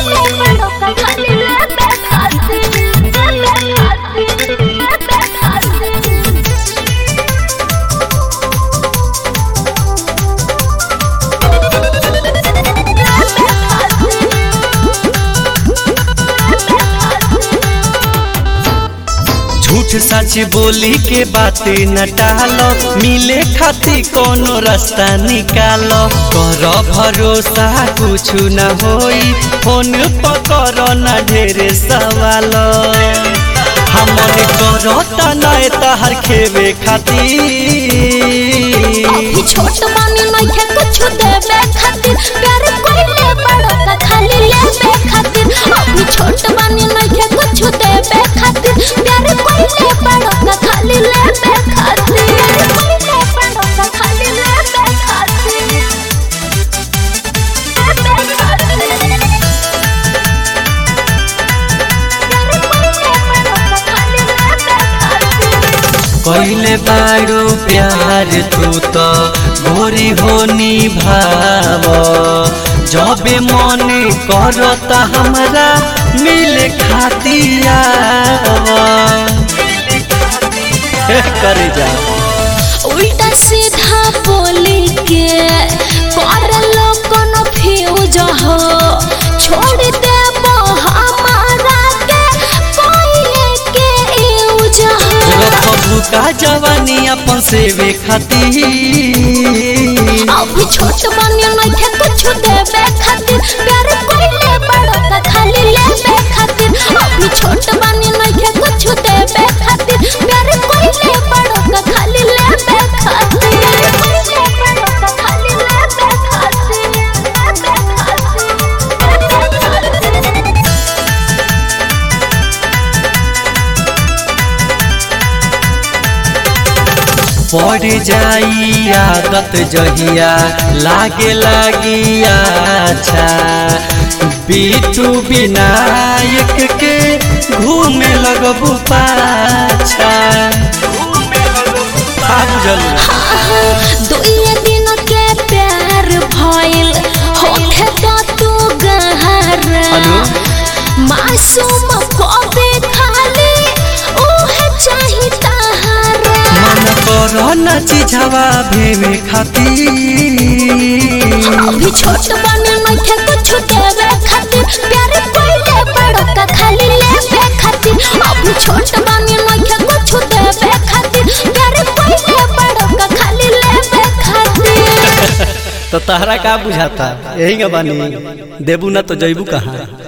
कोइले बड़ो का खाली लेबे खातिर लेबे खातिर लेबे खातिर झूठ सच बोली के बातें न टालो मिले खाती कोनो रास्ता निकालो कर भरोसा कुछ न होई फोन पकड़ न ढेरे सवाल हमन करो तनाए तहर खेवे खातिर अभी छोट बानी नइखे कुछ देबे खातिर प्यार कोइले बड़ो का खाली लेबे खातिर अभी छोट बानी नइखे कुछ देबे खातिर प्यार कोइले बड़ो का खाली लेबे खातिर प्यार कोइले बड़ो का खाली लेबे खातिर लेबे खातिर प्यार कोइले बड़ो का खाली लेबे खातिर पहले बारो प्यार तू तो गोरी होनी भाव जबे मन करता हमरा मिले खातिया करे जा उल्टा सीधा बोली के कर लो कोनो फ्यूज हो छोड़ दे हमारा के कोइले के यूज हो बबू का जवानी अपन सेवे खातिर अभी छोट बनिया नइखे कुछ देबे खातिर प्यार कोइले बड़ो का खाली लेबे खातिर अभी छोट बनिया नइखे कुछ देबे खातिर प्यार कोइले बड़ो का खाली लेबे खातिर प्यार कोइले बड़ो का खाली लेबे खातिर लेबे खातिर लेबे खातिर पड़ जाई आदत जहिया लागे लागी अच्छा बीटू विनायक के घूमे लगबू पाछा आ बुझल दुइये दिन के प्यार भइल होखे तो तू गहरा हेलो? मासूम कबे खाली ओहे चाही तहारा मन कर न चिझवा भेवे खातिर अभी छोट बने नइखे कुछ देवे खातिर प्यार कोइले बड़ो का खाली लेबे खातिर अभी छोट बने नइखे कुछ देवे खातिर प्यार कोइले बड़ो का खाली लेबे खातिर तो तहरा का बुझाता यही बानी देबू ना तो जैबू कहाँ